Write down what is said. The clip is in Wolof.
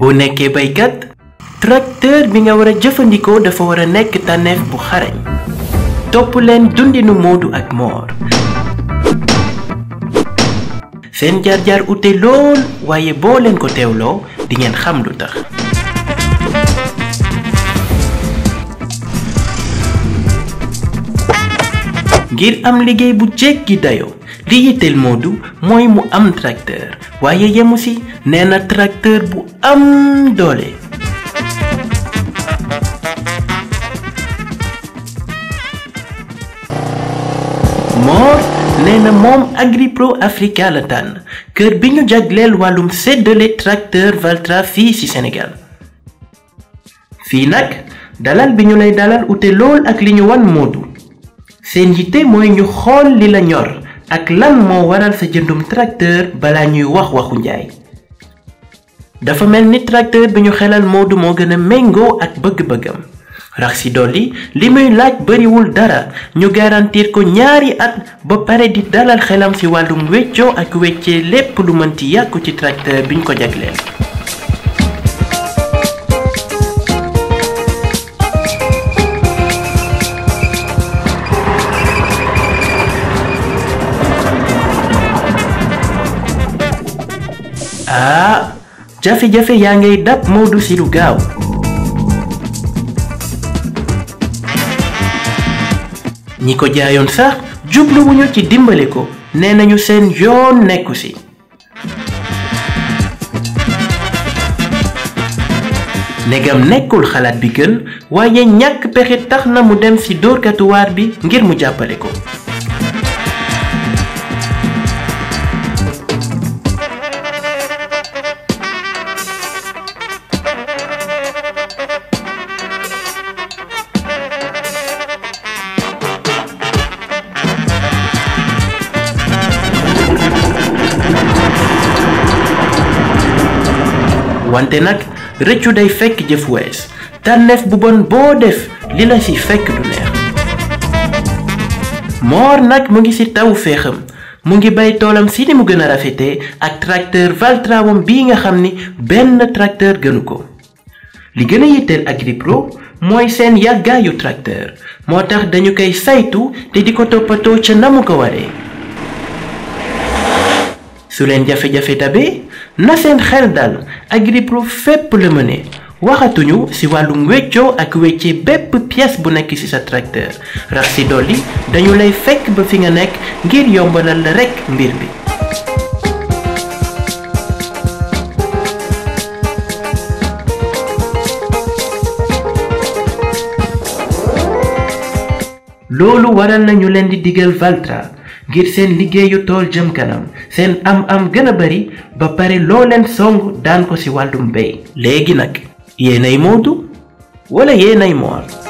boo nekkee baykat tracteur bi nga war a jëfandikoo dafa war a nekk tànneef bu xarañ topp leen dundinu Modou ak Mor seen jaar-jaar ute lool waaye boo leen ko teewloo di ngeen xam lu tax ngir am liggéey bu jéggi dayoo li yitteel Modou mooy mu am tracteur waaye yemu si nee na tracteur bu am doole Mor nee na moom Agripro Africa la tànn kër bi ñu jagleel wàllum séddale tracteur Valtra fii ci Sénégal fii nag dalal bi ñu lay dalal ute lool ak li ñu wan Modou seen yitte mooy ñu xool li la ñor ak lan moo waral sa jëndum tracteur balaa ñuy wax waxu njaay dafa mel ni tracteur bi ñu xelal Modou moo gën a méngoo ak bëgg-bëggam rax si dolli li muy laaj bariwul dara ñu garantir ko ñaari at ba pare di dalal xelam ci wàllum weccoo ak weccee lépp lu mënti yàqu ci tracteur biñ ko jagleel ah jafe-jafe yaa ngay dab Modou ci lu gaaw ñi ko jaayoon sax jubluwuñu ci dimbali ko nee nañu seen yoon nekku ci negam nekkul xalaat bi gën waaye ñàkk pexe tax na mu dem ci dóorkatu waar bi ngir mu jàppale ko wante nag rëccu day fekk jëf wees tànneef bu bon boo def li la ci fekk du neex Mor nag mu ngi ci taw féexam mu ngi bay toolam si ni mu gën a rafetee ak tracteur Valtra wam bii nga xam ni benn tracteur gënu ko li gën a yitteel Agripro mooy seen yàggaayu tracteur moo tax dañu koy saytu te di ko toppatoo ca na mu ko waree su leen jafe-jafe dabee na seen xel dal Agripro fépp la mëne waxatuñu ci wàllum weccoo ak weccee bépp pièce bu nekk ci sa tracteur rax ci dolli dañu lay fekk ba fi nga nekk ngir yombalal la rekk mbir bi loolu waral nañu leen di digal Valtra ngir seen liggéeyu tool jëm kanam seen am-am gën a bari ba pare loo leen song daan ko ci wàllum mbéy léegi nag yéenay Modou wala yéenay Mor